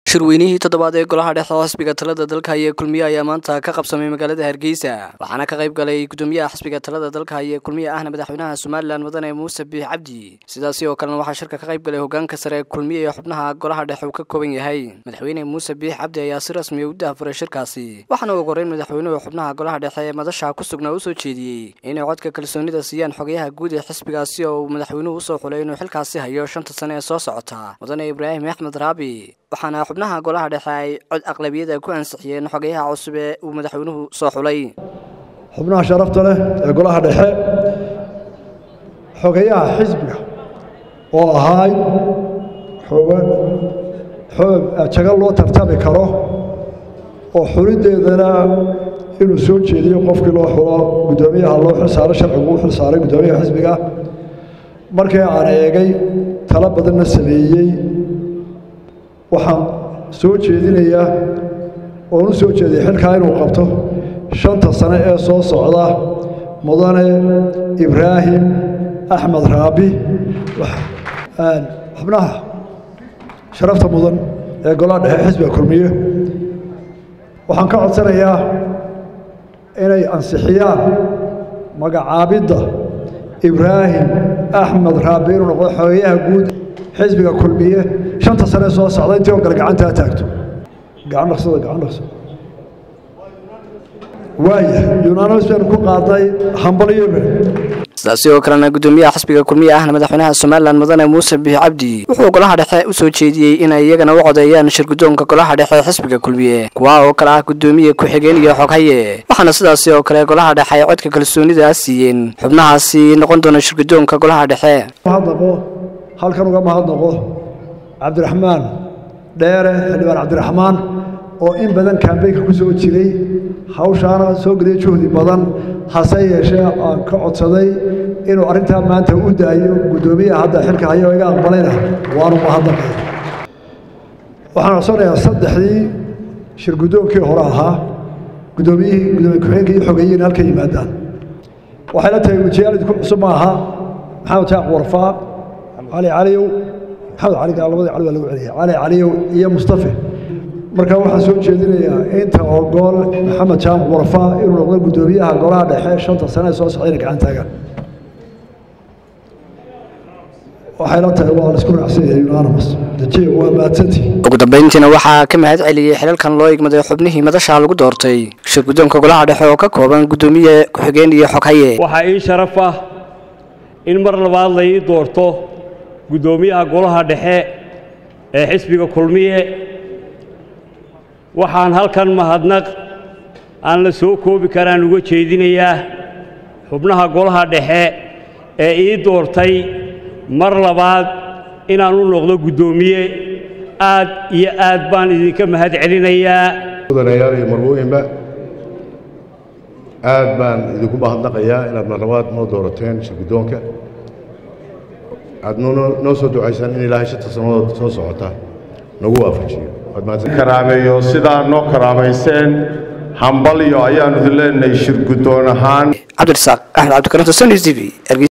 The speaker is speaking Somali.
shirweynihii toddobaad ee golaha dhexe oo xisbiga talada dalka haya kulmiye ayaa maanta ka qabsamay magaalada hargeysa waxaana ka qayb galay gudoomiyaha xisbiga talada dalka haya kulmiye ahna madaxweynaha somalilan mudane muuse biix cabdi sidaasi oo kalena waxaa shirka ka qayb galay hogaanka sare ee kulmiye ee xubnaha golaha dhexe uu ka kooban yahay madaxweyne muuse biix cabdi ayaa si rasmiya u dahafuray shirkaasi waxaana ugu horeyn madaxweynuhu xubnaha golaha dhexe ee madasha ku sugnaa u soo jeediyey inay codka kalsoonida siiyaan xogayaha guud ee xisbigaasi oo uu madaxweynuhu usoo xulay inuu xilkaasi hayo shanta sane ee soo socota mudane ibraahim axmed raabi waxaana xubnaha golaha dhexe ay cod aqlabiyada ku ansixiyeen xogayaha cusub ee uu madaxweynuhu soo xulay xubnaha sharafta leh ee golaha dhexe xogayaha xisbiga oo ahaay xoogan xoog jago loo tartami karo oo xuliddeedana inuu soo jeediyo qofkii loo xulo guddoomiyaha loo xilsaaro sharcigu u xilsaaray guddoomiyaha xisbiga markii aan eegay talo badanna sameeyey waxaan soo jeedinayaa oon u soo jeediyay xilkaa inuu qabto shanta sane ee soo socda mudane ibraahim axmed raabi xubnaha sharafta mudan ee golaha dhexe xisbiga kulmiye waxaan ka codsanayaa inay ansixiyaan magacaabidda ibraahim axmed raabi inuu noqdo xogeyaha guud xisbiga kulmiye shanta sane soo socda intii oo kale gacantaa taagto gacan dhaqsada gacan dhaqso waaya yunanos baynu ku qaadnay hambalyobe sidaasi oo kalena gudoomiyaha xisbiga kulmiye ahna madaxweynaha somalilan mudane muuse biix cabdi wuxuu golaha dhexe u soo jeediyey inay iyagana u codeeyaan shirguddoonka golaha dhexe xisbiga kulmiye kuwa oo kale ah gudoomiye ku-xigeen iyo xoghaye waxaana sidaasi oo kale golaha dhexe ay codka kalsoonida siiyeen xubnahaasi noqon doona shirguddoonka golaha dhexe mahadnaqo halkan uga mahadnaqo cabdiraxmaan dheere xildhibaan cabdiraxmaan oo in badan kambeynka ku soo jiray hawshaana soo geliyay juhdi badan hase yeeshee aan ka codsaday inuu arrintaa maanta u daayo guddoomiyaha hadda xilka hayo iga aqbalayna waanu mahadnaqay waxaan codsanayaa saddexdii shirguddoonkii hore ahaa guddoomiyihii gudoomiye ku-xigeenka iyo xogeeyiin halka yimaadaan waxay la tahay wejiyaal idinku cusub ma aha maxamed jaaq warfaa cali caliyow maxamed cali labadii cali waa lagu celiyay cali caliyow iyo mustafe marka waxaan soo jeedinayaa inta ogool maxamed jaamac warfaa inuu noqdo guddoomiyaha golaha dhexe shanta sane ee soo socdayna gacan taagaan waxay la tahay waa laisku raacsan yahay unanimous dajiya waa mahadsantii ugu dambeyntiina waxaa ka mahad celiyey xilalkan loo igmaday xubnihii madasha lagu doortay shirguddoonka golaha dhexe oo ka kooban guddoomiye ku-xigeen iyo xoghaye waxaa ii sharaf ah in mar labaad la ii doorto guddoomiyaha golaha dhexe ee xisbiga kulmiye waxaan halkan mahadnaq aan la soo koobi karaan uga jeedinayaa xubnaha golaha dhexe ee ii doortay mar labaad inaan u noqdo guddoomiye aad iyo aad baan idinka mahad celinayaa mudanayaal iyo marwooyinba aad baan idinku mahadnaqayaa inaad marlabaad noo doorateen shirguddoonka aad noo soo ducaysaan in ilaahay shanta sannadood soo socota nagu waafajiyo karaameeyo sidaa noo karaamayseen hambalyo ayaannu idin leenahay shirguddoon ahaan cabdirasaaq axmed cabdikarim t v